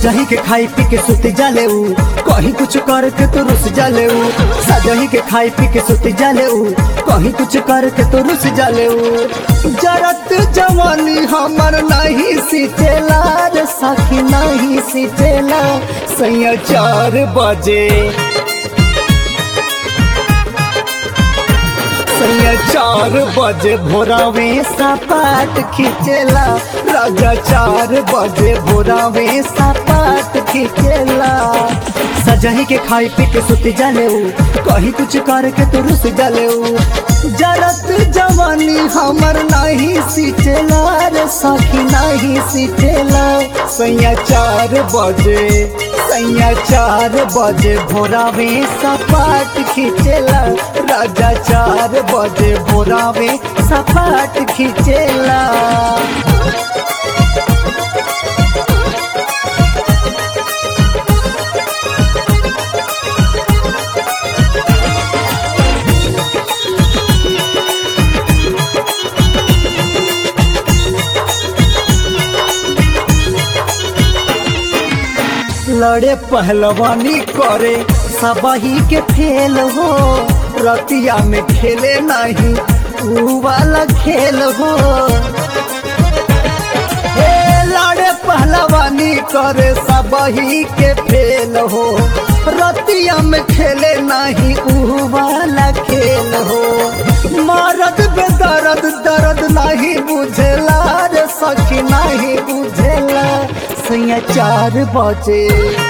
सजही के खाई पी के सुती जाले ऊ कहीं कुछ करके तो रुस जाले ऊ सजही के खाई पी के सुती जाले ऊ कहीं कुछ करके तो रुस जाले ऊ जरत जवानी हमर नहीं सीतेला रे सखी नहीं सीतेला सैया चार बजे सैया चार बजे भोरावे सपाट खींचेला राजा चार बजे भोरावे सपाट खींचेला सजही के खाई पी के सुती जाले ऊ कहीं कुछ करके तो रुस जाले ऊ जरत जवानी हमर नहीं सीचेला रे सखी नहीं सीचेला सैया चार बजे सैया चार बजे भोरावे सपाट खींचेला राजा चार बजे भोरावे सपाट खींचेला लड़े पहलवानी करे सबही के फेल हो रतिया में खेले नहीं ऊ वाला खेल हो हे लड़े पहलवानी करे सबही के फेल हो रतिया में खेले नहीं ऊ वाला खेल हो मरद बेदर्द दर्द नहीं बुझेला रे सखी नहीं बुझेला सैया चार बजे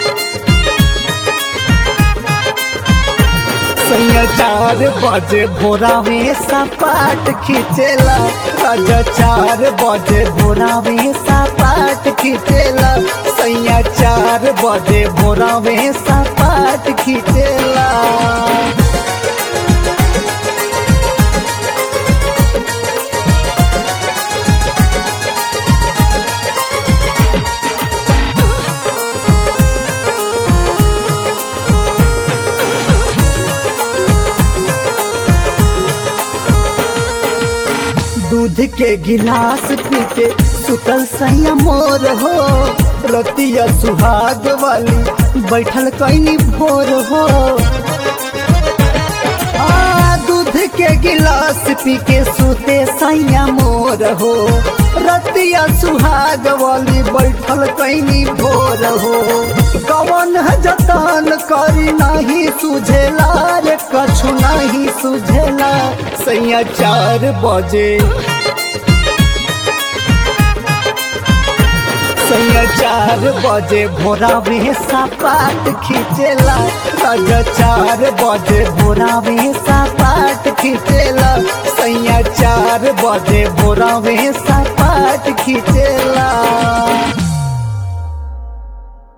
सैया चार बजे भोरा में सपाट खींचेला राजा चार बजे भोरा में सपाट खींचेला सैया चार बजे भोरा में सपाट खींचेला दूध के गिलास पी के सुतल सैया मोर हो रतिया सुहाग वाली बैठल कैनी भोर हो आ दूध के गिलास पी के सुते सैया मोर हो रतिया सुहाग वाली बैठल कैनी भोर हो कवन जतन करी नहीं सुझेला रे कछु नहीं सुझेला सैया चार बजे सैया चार बजे भोरा में सपाट खींचेला राजा चार बजे भोरा में सपाट खींचेला सैया चार बजे भोरा में सपाट खींचेला